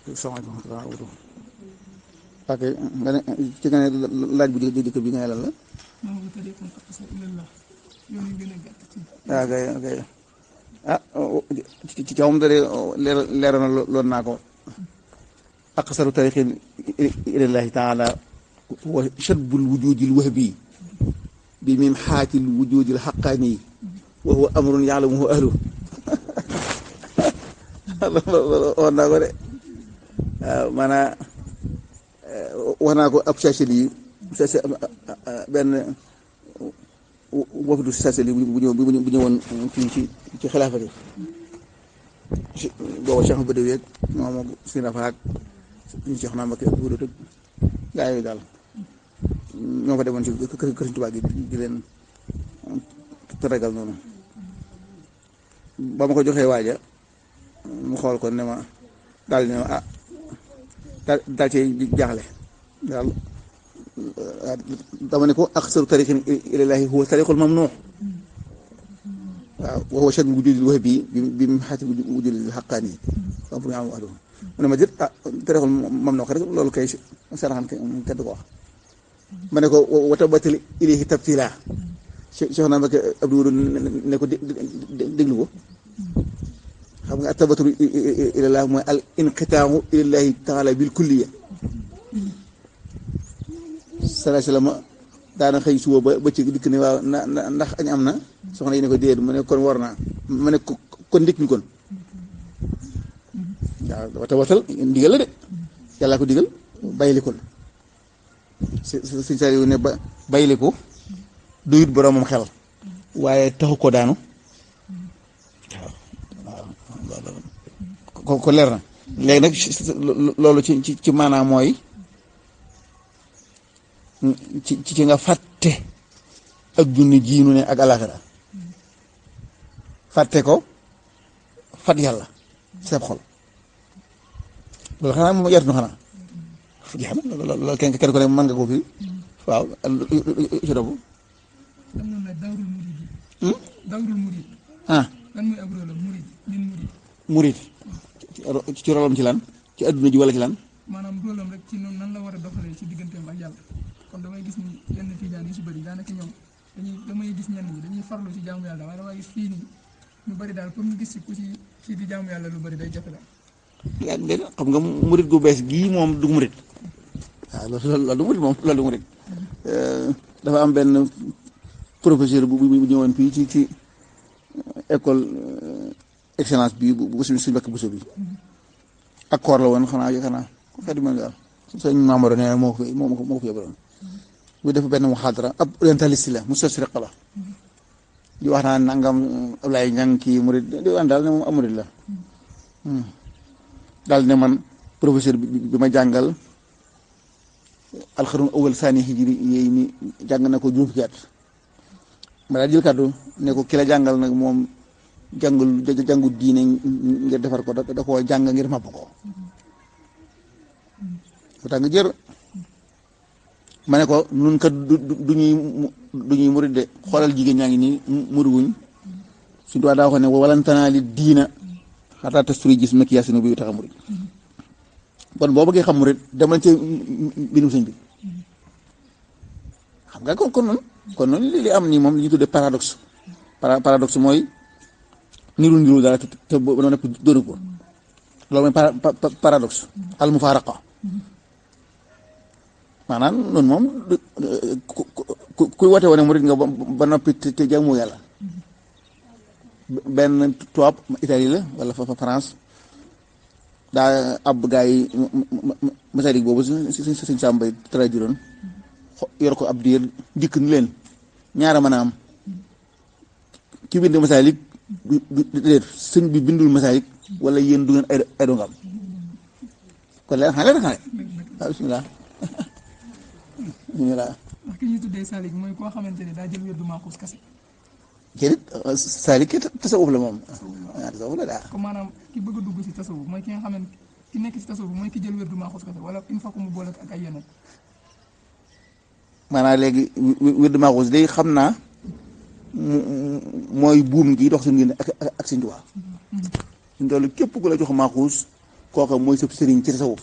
salaamaaleykum wa rahmatulah. ok nga ne ci nga ne laaj bu di dikk bi nga ne lan la. maa ngi tëddee aqsar ilallah yoon yi gën a gàtt ci. ok ok ah ci ci kawam da leer leer na loon naa ko aqsaru tariqin ilallahi taala wa shadbul wujudil wahbi bi min xaatil wujudil xaqaani wa huwa amrun yaalamuhu ahlu wax naa ko de waaw maanaam wax naa ko ab sacheli yi benn wafdu sacheli bu ñëw bu ñëwoon fii ci ci xilaafa gi booba Cheikh ba déweeg moom ak si rafaak ñu Cheikh naa Mbakke bu dëgg gaa yooyu daal ñoo fa demoon ci kër kër Tuubaa gi di leen tëragal noonu ba ma ko joxee waaja mu xool ko ne ma daal ne ma ah daal daal cee jaaxle daal dama ne ko aqsaru tariqin ilallaahi huwa tariqul mamnuux waaw wa huwa shaddu wujudil wahbi bi mu xaati wujudil xaqaani am pour am wax mu ne ma jët ah tariqul mamnuux rek loolu kay saraxan kenn du ko wax ma ne ko wa tabatal ilayhi tabtila Cheikh naa Mbakke Abdou ne ko déglu ko xam nga atabatul ilallah mooy al inqitaahu ilallahi taala bil kulliya salaa salaam daana xëy suba ba bëccëg dikk ne waaw na ndax añ am na soxna yi ne ko déet mu ne kon war naa mu ne kon ndikk ñu kon waaw wata watal ndigal la de yàllaa ko digal bayli ko suñ saa yu ne ba bayli ko duyut boroomam xel waaye taxu ko daanu ko ko leer na léegi nag loolu ci ci ci maanaam mooy ci ci nga fàtte ak junni jiinu ne ak alaxira fàtte ko fat yàlla seeb xol loolu xanaa moom yartu na xanaa jeex na loolu kenn kenn ko ne mën nga ko fi waaw ci dobu am na nag dawrul murid yi. dawrul murid. ah lan mooy ab rôle am murid ñun murid. murit ci rolam ci lan ci adduna ji wala ci lan maanaam rôle am rek ci noonu nan la war a doxalee ci digganteem ak yàlla kon damay gis ni yenn tijaan yu si bëri daanaka ñoom dañuy damay gis ñenn ñi dañuy farlu ci jaamu yàlla waaye damay gis fii nii ñu bëri daal pour ñu gis si ku ci ci di jaamu yàlla lu bëri day jafe daal. yaa ngi xam nga murit gu bees gii moom du murit waaw loolu loolu du murit moom loolu du murit dafa am benn professeur bu bu ñëwoon fii ci ci école excellence bi bu bu suñu suñu bakk buso bi ak koor la woon xanaa yaakaar naa xeet bi daal sëñ Mamadou nee na moo ko fi moo ko moo ko fi yóbbu bu def benn muxaadara ab orientaliste la mu sosriq la di wax naa nangam Ablaye Ñang kii murid di wax daal ne moom am murid la daal ne man professeur bi bi ma jàngal alxarun awal saani hijri yéy ni jàng na ko juróom fukki at ma daal jël kàddu ne ko ki la jàngal nag moom jàngul jàngu diine ngir defar ko da da koo jàng ngir màbb ko bu tax nga jër ma ne ko nun kat du du ñuy du ñuy murid de xoolal jigéen ñaa ngi nii muruwuñ suñu tubaab daa wax ne walantanaa li diina xataa tasturi gis ma kiyaasinu bi tax a murid kon boo bëggee xam murid demal ci mbindum sëñ bi xam nga kon kon noonu kon noonu li li am nii moom li ñu tuddee paradoxe paradoxe mooy niru niru dara te te boo doon nekk doonu ko loolu mooy paradoxe al mufaaraqa maanaam noonu moom ku kuy woote wane murid nga ba noppi te jaamu yàlla benn tubaab Italie la wala fa France daa ab gaa yi masalik boobu si si suñ sàmbay traduiroon yor ko ab diir dikk ni leen ñaara mën a am ki bind masalik déet sëñ bi bindul masalik wala yéen du ngeen ay ay dongam kon leer xale leer xale waaw bismillah bismillah ndax ki ñuy tuddee Salik mooy koo xamante ne daa jël wér du maaxuus kase. jëlit salik ki tasawuf la moom waaw tasawuf la daa comme maanaam ki bëgg a dugg si tasawuf mooy ki nga xamante ki nekk si tasawuf mooy ki jël wér du maaxuus kase wala il faut que mu boole ak ay yeneen. maanaam léegi wird maaxuus day xam naa mooy buum gi dox suñu ngeen ak ak Sëñ Tuubaa suñu toll képp ku la jox maaxuus kooka mooy sëb sëriñ ci tasawuf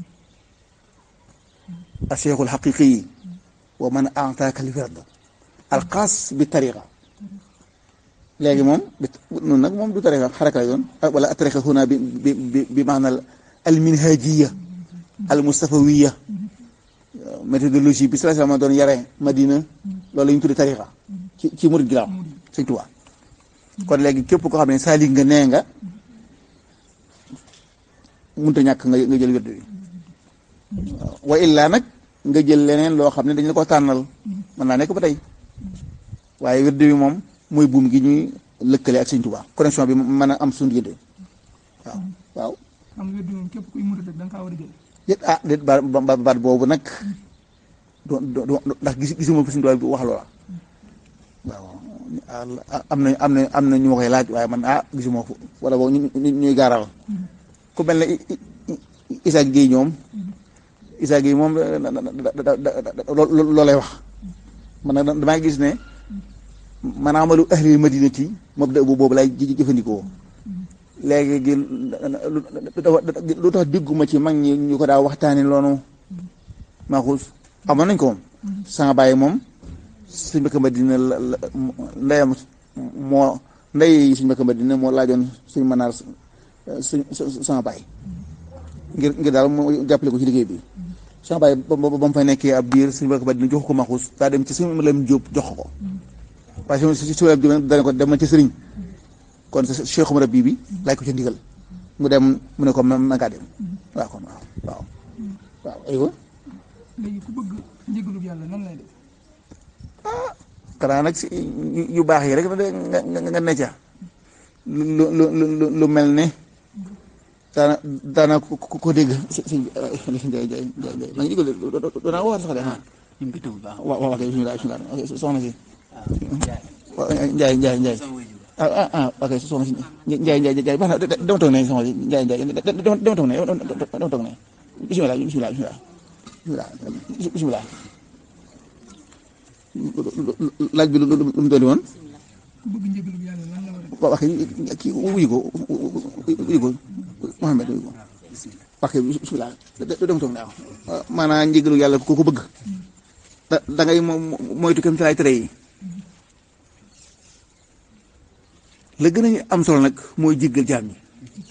a cheikhul xaqiqi yi wa man ataaka al wird al xaas bi tariqa léegi moom bi noonu nag moom du tariqa xaraka la yoon wala a tariqa huna bi bi bi bi maanaam al minhajiya al mustafawiya méthodologie bi sallallahu alayhi wasallam doon yare madina loolu la ñu tuddi tariqa ci ci murid gi laaw sëñ Tuubaa kon léegi képp koo xam ne saalik nga nee nga mënut a ñàkk nga nga jël wird bi waaw wa illaa nag nga jël leneen loo xam ne dañ la ko tànnal mën naa nekk ba tey waaye wird bi moom mooy buum gi ñuy lëkkale ak sëñ Tuubaa connexion bi mën a am suñu diggante waaw waaw xam nga moom képp kuy murit rek da nga kaa war a jël déet ah déet baat baat baat boobu nag do do ndax gis gisuma fi suñu Tuubaa bi wax loola waaw am na am na am na ñu ma koy laaj waaye man ah gisuma ko wala boog ñu ñuy gaaral ku mel ne Issa Gueye ñoom Issa Gueye moom loolay wax man nag damaa gis ne man amalu ahli madinati mabda bu boobu lay jëfandikoo léegi gi lu tax digguma ci mag ñi ñu ko daa waxtaani loonu maaxuus amoon nañ ko moom sama bàyyi moom suñ mbëkk madina la ndeyam moo ndey suñ mbëkk madina moo laajoon suñ mënaar suñ sama bàyyi ngir ngir daal moo jàppale ko ci liggéey bi sama bàyyi ba ba mu fay nekkee ab biir suñ mbëkk madina jox ko maxuus daa dem ci suñ lam jóob jox ko waaye si si si dana ko dem na ci sëriñ kon sa Cheikh Umar bii bi laaj ko ci ndigal mu dem mu ne ko ma ma ngaa dem waaw kon waaw waaw waaw aywa léegi ku bëgg njëgalu yàlla nan lay def xanaa nag si yu baax yi rek nga nga nga ne ca lu lu lu lu mel ne daana daana ko ko dégg si si Ndiaye Ndiaye Ndiaye maa ngi jégalu doonaa waxal sax de ah. ñu ngi koy tënk baax waaw waaw kay bisimilah bisimilah soxna si. waaw Ndiaye Ndiaye Ndiaye. ah ah ah ok soxna si Ndiaye Ndiaye Ndiaye baax na dama toog ne soxna si Ndiaye Ndiaye dama toog ne dama toog ne bisimilah bisimilah bisimilah bisimilah bisimilah. laaj bi lu lu mu doon woon. ku bëgg njëgalu yàlla lan la war a def waaw wax kii wuyu ko wuyu ko Mouhamed wuyu ko wax bisimilah dama toog ne waaw maanaam njëgalu yàlla ku ko bëgg da da ngay moytu kem ci laay tere yi la gën a am solo nag mooy jéggal jaam ñi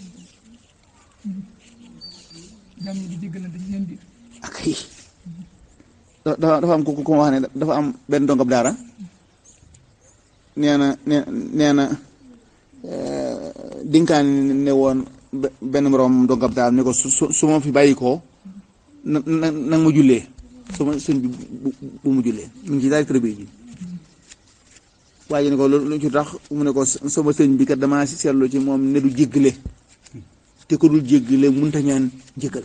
jaam ñi di jéggalante ci seen biir ak yi dafa dafa am ku ku wax ne dafa am benn dongab daara nee na nee nee na dinkaan ne woon benn moroom dongab daara ne ko su su ma fi bàyyi koo na na na ma jullee su ma sëñ bi bu mu jullee mu ngi ci daal tërëbee ji waaye ne ko lu ci tax mu ne ko sama sëñ bi kat damaa si seetlu ci moom ne du jéggale te ko dul jéggale mënta ñaan jéggal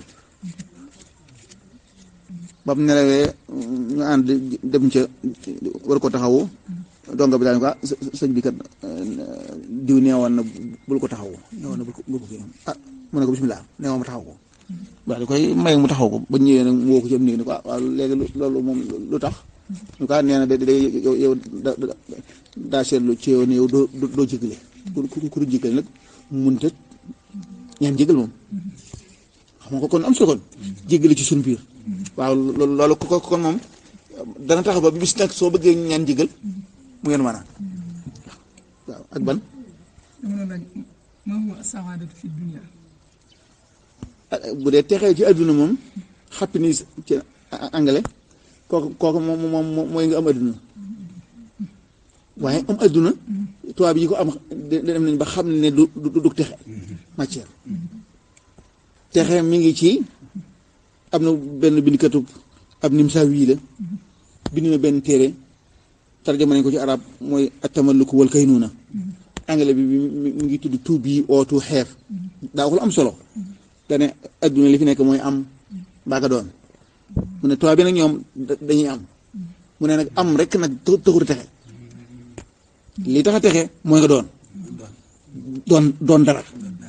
ba mu nelawee ñu ànd dem ca war ko taxawu donga bi daal ko sëñ bi kat diw neewoon na bul ko taxawu neewoon na bul ko bul ko kii ah mu ne ko bisimilah neewoon ma taxaw ko waaw di koy may mu taxaw ko ba ñëwee nag mu woo ko ci am néeg ni ko ah waaw léegi loolu moom lu tax ñu ko nee na da da yow yow da daa seetlu ci yow ne yow doo doo jégale ku ku du jégale nag mun ta ñaan jégal moom xam nga ko kon am solo kon jégale ci suñu biir waaw loolu loolu ko kon moom dana tax ba bis nag soo bëggee ñaan jégal mu ngeen maanaam waaw ak ban dama doon laaj ma huwa saadatu fi dunia bu dee texee ci adduna moom happiness ci anglais kooku kooku moom moom mooy nga am adduna waaye am adduna tubaab yi ko am dem nañ ba xam ne du du du texe matière texe mi ngi ci am na benn bindkatub ab nimsa wii la bind na benn téere tarjama nañ ko ci arab mooy atamalluku wal kaynuuna anglais bi mi ngi tudd to be or to have daa ko am solo dane adduna li fi nekk mooy am mbaa nga doon mu ne tubaab bi nag ñoom dañuy am mu ne nag am rek nag taxut a texe li tax a texe mooy nga doon doon doon dara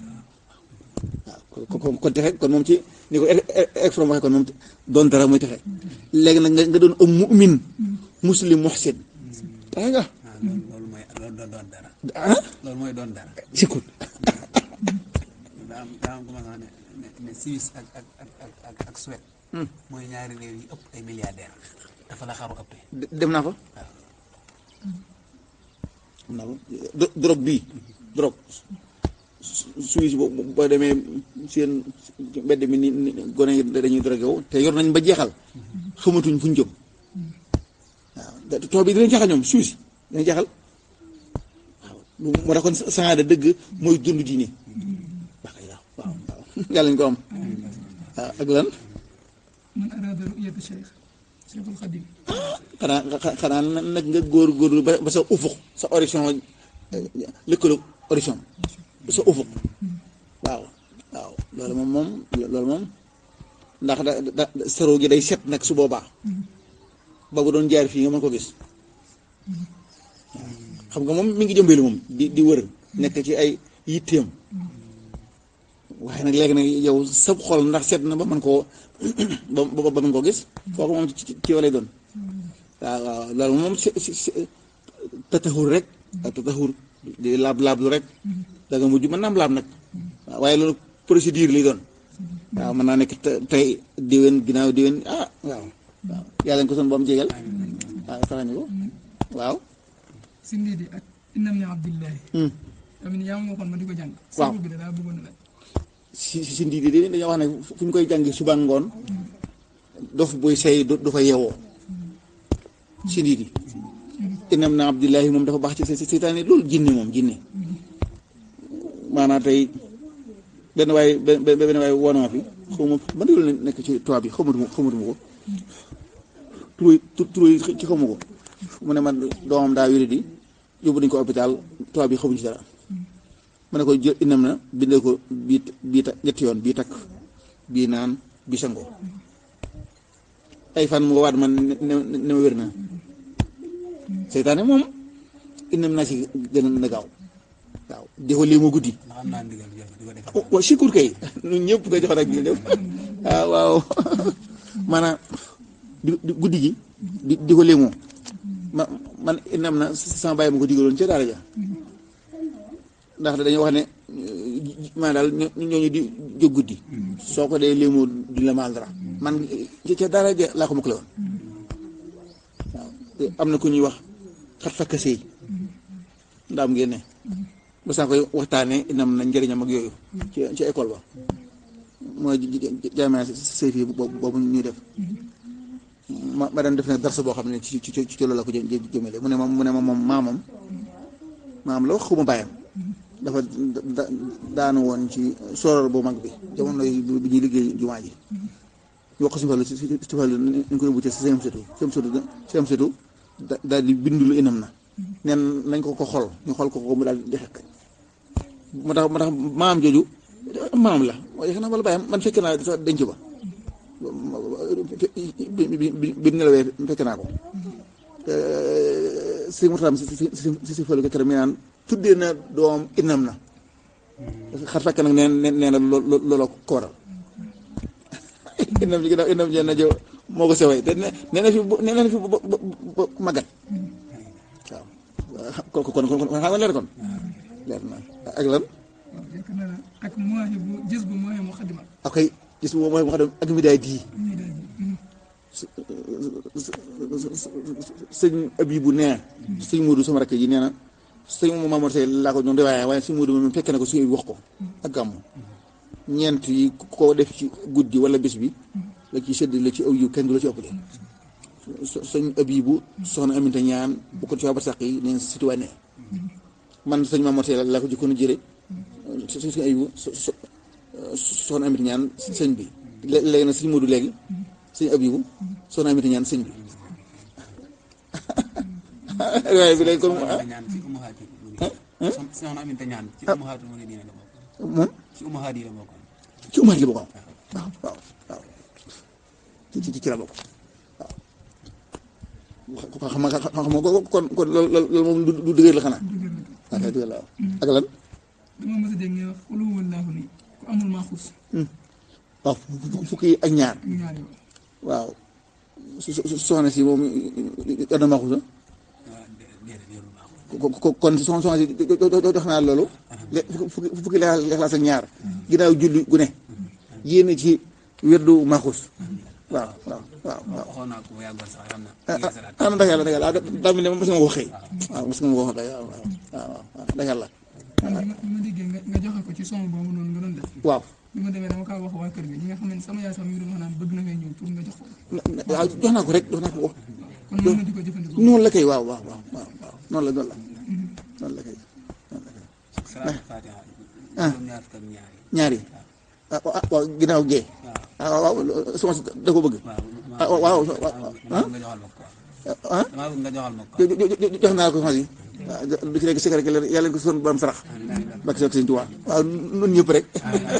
waaw kon kon texe kon moom ci ni ko exprime waxee kon moom doon dara mooy texe léegi nag nga doon am mu'min muslim muhsin texe nga loolu mooy loolu doon doon dara ah loolu mooy doon dara sikkut daa am daa am commencé ne ne ne Suisse ak ak ak ak ak ak Suède. mooy ñaari réew yi ëpp ay milliardaires dafa la xaru ëppee. de- dem naa fa waaw dem naa fa do- drogue bii drogue su- Suisse boo boo demee seen mbedd mi ni ni gone yi dañuy drogué wu te yor nañ ba jeexal xamatuñ fu ñu jëm waaw da- tool bi dinañ jaxal ñoom Suisse dinañ jaxal waaw moo tax kon saada dëgg mooy dund diine waaw kay waaw waaw waaw yàlla ñu ko am waaw ak lan man araada ru'yata cheikh cheikhul xadim xanaa xa- xanaa nag nga góor góorlu ba ba sa ufuq sa horizon lëkkaloog horizon sa ufuq waaw waaw loolu moom moom loolu moom ndax da da saro gi day set nag su boobaa ba bu doon jaar fii nga mën ko gis xam nga moom mi ngi jëmbeelu moom di di wër nekk ci ay yitteem waaye nag léegi nag yow sa xol ndax set na ba mën koo ba ba ba mën koo gis kooku moom ci ci ci yow lay doon waaw waaw loolu moom si si si tatahur rek ak tatahur di laab laab lu rek da nga mujj mën naa am laab nag waaw waaye loolu procédure lay doon waaw mën naa nekk te- tey diwén ginnaaw diwén ah waaw waaw yàlla nga ko son ba mu jégal waaw farañu ko waaw si ndiidi ak innam ni abdillahi Hmm. amin yaa ma waxoon ma di ko jàng Waaw. sabu bi da daa bëggoon a laaj si si si ndii di dañoo wax ne fu ñu koy jàngi suba ngoon dof buy say du du fa yeewoo si ndii di inam na abdillahi moom dafa baax ci se- seytaane loolu jinne moom jinne maanaam tey benn waay benn benn benn waay woon na ma fi xaw ma ban yoon la nekk ci tubaab bi xamatuma xamatuma ko turu tu- turu yi ci xamu ko mu ne man doomam daa wéri di yóbbu nañ ko hôpital tubaab bi xamuñ ci dara ma ne ko jël inam na bindee ko bii bii ta ñetti yoon bii takk bii naan bii sangoo ay fan mu waat man ne ne ne ma wér na seytaane moom inam naa ci gën a na gaaw waaw di ko lii ma guddi ndax am naa ndigal jël di ko defal. wa wa sikur kay ñun ñëpp nga jox rek ñu def waaw waaw maanaam di di guddi gi di di ko léemoo ma man inam na sama bàyyi ma ko digaloon ca daara ja ndax dañoo wax ne maa daal ñoo ñooñu di jóg guddi soo ko dee léemoo du la maal dara man ca ca daara ja laa ko mokkale woon waaw te am na ku ñuy wax xat fakka sëy ndaam ngeen ne ba saa koy waxtaanee inam na njëriñam ak yooyu ci ci école ba mooy jaamee sëy fii boobu boobu ñuy def ma ma daan def ne darsa boo xam ne ci ci ci loolu la ko jë jë- jëmale mu ne ma mu ne ma moom maamam maam la wax xuma bàyyam dafa da- daanu woon ci soror bu mag bi jamono yi bi ñuy liggéey jumaa ji ñu wax ko si fàllu si si si fàllu ñu ko yóbbu ci si seen setu seen setu seen setu da- daal di bindulu inam na neen nañ ko ko xol ñu xol ko ko mu daal di xekk moo tax moo tax maam jooju maam la waaye xanaa wala bàyyam man fekk naa sax denc ba bi bi bi bi nelawee fekk naa ko si murtaam si si si si fële ko kër mi naan tuddee na doom inam na xar fekk nag nee nee nee na loo looloo ko waral inam ji ginnaaw inam ji na jo moo ko sewee te nee nee na fi bu nee na fi ba ba ba magat waaw kon kon kon kon xam nga leer kon leer na ak lan waaw yaakaar naa ne ak moaxe bu gis bu moaxe mu xadima ak ay gis nga mooy wax ak mi daay di ñuy daal di sëñ Abibu nee sëñ Moodu sama rakk ji nee na sëñ Mamadou Seye laa ko doon de waaye waaye sëñ Moodu moom fekk na ko suñu wax ko ak gàmm ñeent yi ko def ci guddi wala bés bi la ci sëdd la ci aw yu kenn du la ci ëppale sëñ Abibu soxna Aminta ñaan bu ko ci waa Barsàq yi neen citoyen man sëñ Mamadou Seye laa ko jëkkoon a jële sëñ sëñ Abibu soxna Aminta ñaan sëñ bi léegi nag sëñ Moodu léegi sëñ Abibu soxna Aminta ñaan sëñ bi waaye bi léegi kon soxna ñaan ci umahaat yi mu ngi soxna Aminta ñaan ci umahaat mu ngi nii la bokk moom ci umahaat yi la bokk ci umaat li bokk waaw waaw waaw ci ci ci la bokk waaw xam nga xam nga kon kon loolu loolu moom du du dëgër la xanaa waaw kay dëgër la waaw ak lan dama mës a dégg ngay wax xulu wallaahu ni ku amul maa xuus waaw fukki ak ñaar ak ñaar yow waaw su su soxna si moom yor na ma xusa waaw déedéet yorul baaxul ko kon soxna soxna si jox naa loolu lé fukki fukki leexlaas ak ñaar ginnaaw julli gu ne yéene ci weddu maxus waaw waaw waaw waaw waxoon naa ko bu yàggoon sax xam na ah ah ndax yàlla ndax yàlla daa mel ne mos nga ko waxee waaw mos nga ko wax waaw waaw waaw ndax yàlla man bi ma bi ma déggee nga nga joxe ko ci son boobu noonu nga doon def waaw bi ma demee dama kaa wax waa kër gi ñi nga xam ne sama yaay sax mi ngi doon wax naan bëgg na fee ñëw pour nga jox ko waaw jox naa ko rek jox naa ko ko kon mën na di ko jëfandikoo noonu la kay waaw waaw waaw waaw waaw noonu la noonu la noonu la kay noonu la kay salaatu fatiha Ah. juróom ñaar fukk ak ñaar yi ñaari ah ah waaw ginnaaw gee waaw ah waaw sama da ko bëgg waaw ah waaw waaw damaa bëgg nga joxal ma ko ah damaa bëgg nga joxal ma ko jo- jo- jo- jox naa ko xos yi waaw du ci nekk secret yàlla yàlla ko son borom sarax bakk soog sëñ Tuubaa waaw nun ñëpp rek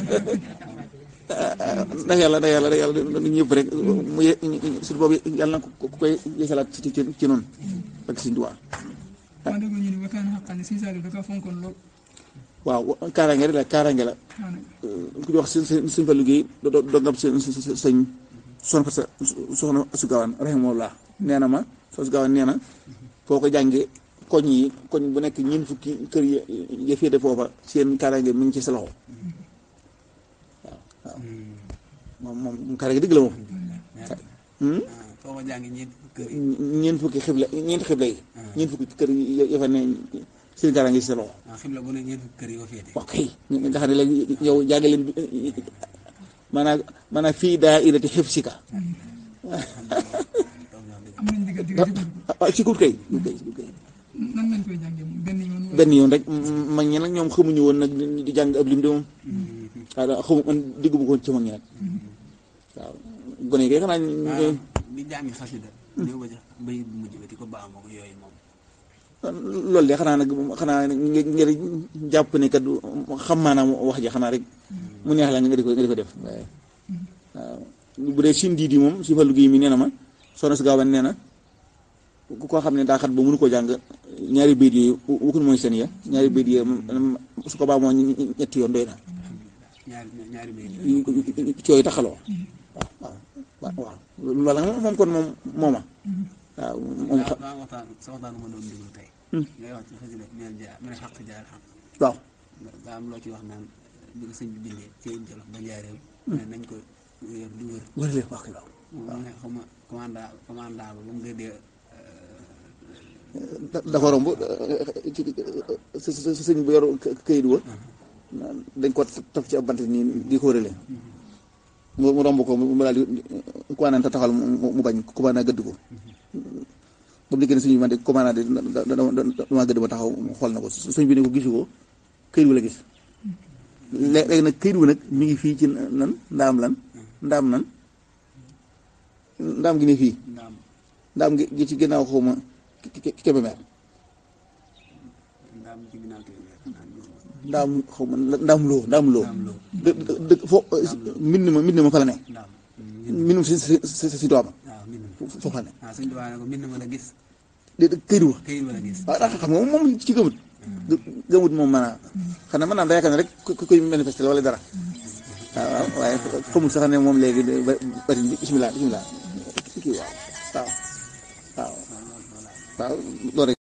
ndax yàlla ndax yàlla ndax yàlla nun ñëpp rek mu ye su boobu yàlla na ko ku koy yeesalaat ci ci ci noonu bakk sëñ Tuubaa ma déggoo ñu ne wakkaan xaqaan ne Sëñ Saliou da kaa fonkoon lool waaw kaaraange rek la kaaraange la daanaka ku ñu wax seen seen seen fa liggéey do do dongam seen sëñ son fa sa soxna su gaawaan rahimahullah nee na ma soo su gaawaan nee na foo ko jàngee koñ yi koñ bu nekk ñeent fukki kër yi ya féete foofa seen kaaraange mi ngi ci sa loxo waaw waaw moom moom kaaraange dëgg la moom Hmm? foo ko jàngi ñeent kër yi ñeent fukki xibla ñeent xibla yi ñeent fukki kër yi ya fa ne seen kaaraange ci sa loxo waaw xibla bu ne ñeent fukki kër yi ko féete ok nga xam ne léegi yow jànge leen maanaam maanaam fii daa irati xifsika am nañ digal di ko jëfandikoo ah ci kut kay kut kay kut kay nan lañ koy jàngee moom benn yoon wala benn yoon rek mag ñi nag ñoom xamuñu woon nag di jàng ab lim de moom waaw daa xamu man digguma ko ci mag ñi nag waaw gone yi kay xanaa ñu waaw di jàngi xasida ñëw ba ca bayit bu mujj ba di ko baamoo ko yooyu moom loolu de xanaa nag xanaa nga ngir jàpp ne kat xam maanaam wax ji xanaa rek mu neex la nga di ko nga di ko def waaye waaw bu dee sim diidi moom si fallu gi mi nee na ma soxna si gaawan nee na ku ko xam ne daa xat ba mënu koo jàng ñaari bayit yooyu wukkul mooy seen ya ñaari bayit yooyu su ko baa moo ñetti yoon doy na ñaari ñaari bayit cooy taxaloo waaw waaw waaw loolu nag moom kon moom mooma waaw moom daa daa waxtaan sa waxtaan ma doon déglu tey ngay wax ci xasida mel jaar mel xaq jaar xam waaw daa am loo ci wax naan bi ko sëñ bi bindee ci jolof ba njaareem ne nañ ko wér du wër wër leen wax waaw mu ne xaw ma commanda commandant ba ba mu gëddee dafa romb ci sa sa sa sëñ bu yor këyit wa dañ ko taf ci ab bant nii di ko wërale mu mu romb ko mu daal di commandant taxawal mu mu bañ commandant gëdd ko ba mu dikkee ne suñu man de commandant de dama gëdd ma taxaw mu xool na ko suñ bi ne ko gisu ko këyit wu la gis léegi nag këyit wu nag mi ngi fii ci nan ndaam lan ndaam nan ndaam gi ne fii ndaam ndaam gi gi ci ginnaaw xaw ma Kébémer ndaam ci ginnaaw kii bi xanaa gis nga ndaam xaw ma ndaam loo ndaam loo ndaam loo dë dë fo mbind ma mbind ma fa la ne ndaam mbindum si si si si dooma waaw mbind ma foofu la ne waaw sëñ bi waa ne ko mbind ma la gis de këyit wa këyit wala gis waaw daa xam nga moom ci gëmut gëmut moom maanaam xanaa mën naa da yaakaar ne rek ku koy manifester wala dara waaw waaw waaye xamul sax ne moom léegi ba bari bisimilah bisimilah kii waaw waaw waaw waaw loolu rek